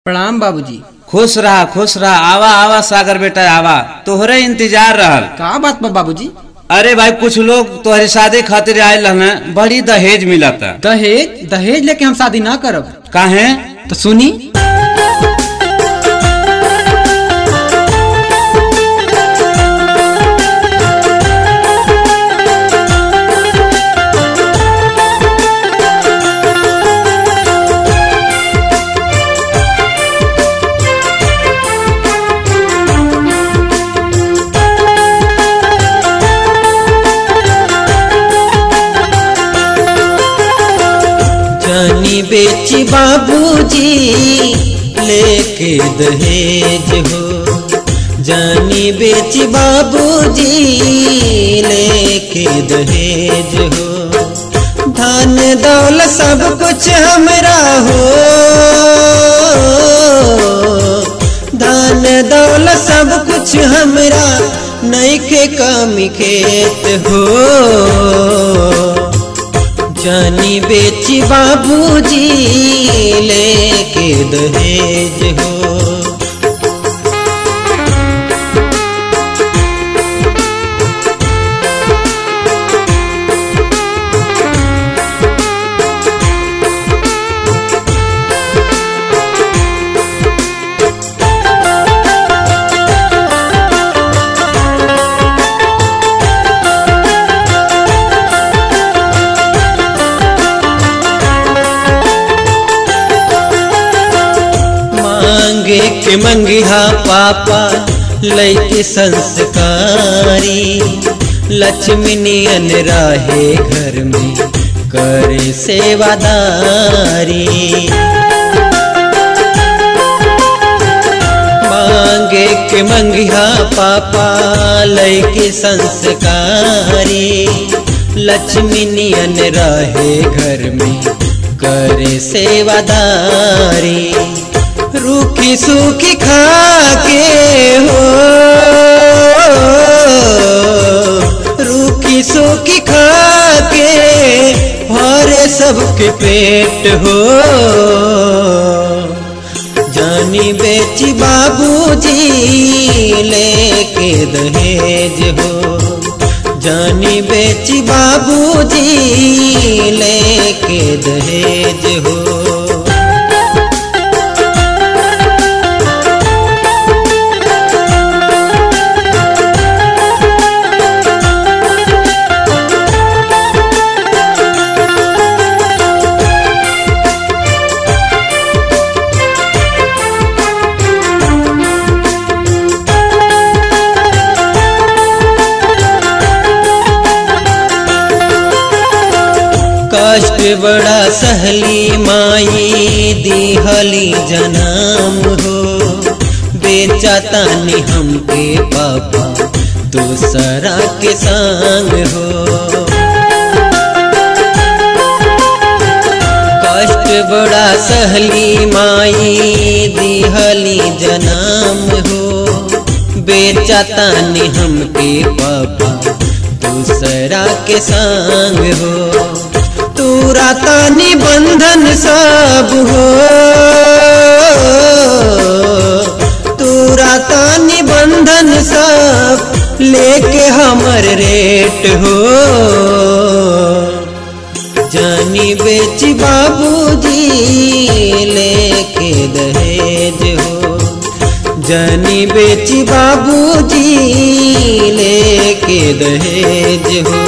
प्रणाम बाबूजी खुश रहा खुश रहा आवा आवा सागर बेटा आवा तोहरे इंतजार रहल का बात बा बाबूजी अरे भाई कुछ लोग तोहरे शादी खातिर आयल रहन बड़ी दहेज मिलता दहेज दहेज लेके हम शादी ना करब काहे तो सुनी जानी बेची बाबूजी लेके दहेज हो जानी बेची बाबूजी लेके दहेज हो धन दौल सब कुछ हमरा हो धन दौल सब कुछ हमरा नैखे कमी खेत हो जानी बेची बाबूजी लेके दहेज हो मांगे के मंगिहा पापा लैके संस्कारी लक्ष्मी नियन राहे घर में करे सेवादारी मांगे के मंगिहा पापा लैके संस्कारी लक्ष्मी नियन रहे घर में करे सेवादारी रूखी सूखी खा के हो रूखी सूखी खा के भरे सबके पेट हो जानी बेची बाबूजी लेके दहेज हो जानी बेची बाबूजी लेके दहेज हो कष्ट बड़ा सहली माई दिहली जनाम हो बेचा तानी हमके पापा दूसरा के संग हो कष्ट बड़ा सहली माई दिहली जनाम हो बेचा तानी हमके पापा दूसरा के संग हो तूरा तानी बंधन सब हो तूरा तानी बंधन सब लेके हमर रेट हो जानी बेची बाबूजी लेके दहेज हो जानी बेची बाबूजी लेके दहेज हो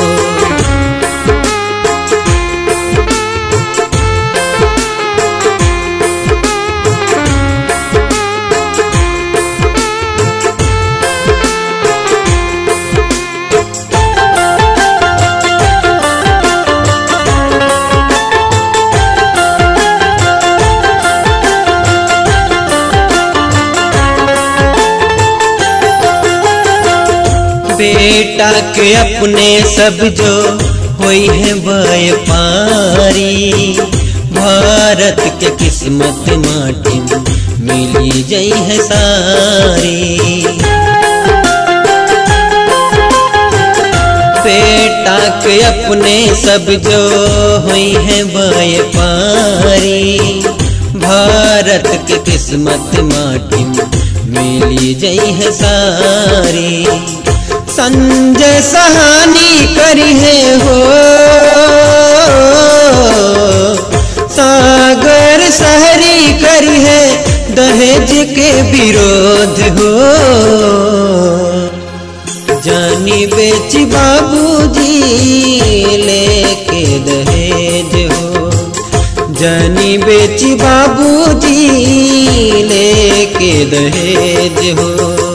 बेटा के अपने सब जो होई है व्यापारी भारत के किस्मत माटी मिली जई है सारी बेटा के अपने सब जो हुई है व्यापारी भारत के किस्मत माटी मिली जई है सारी संजय सहानी करी है हो सागर सहरी करी है दहेज के विरोध हो जानी बेच बाबूजी लेके दहेज हो जानी बेच बाबूजी लेके दहेज हो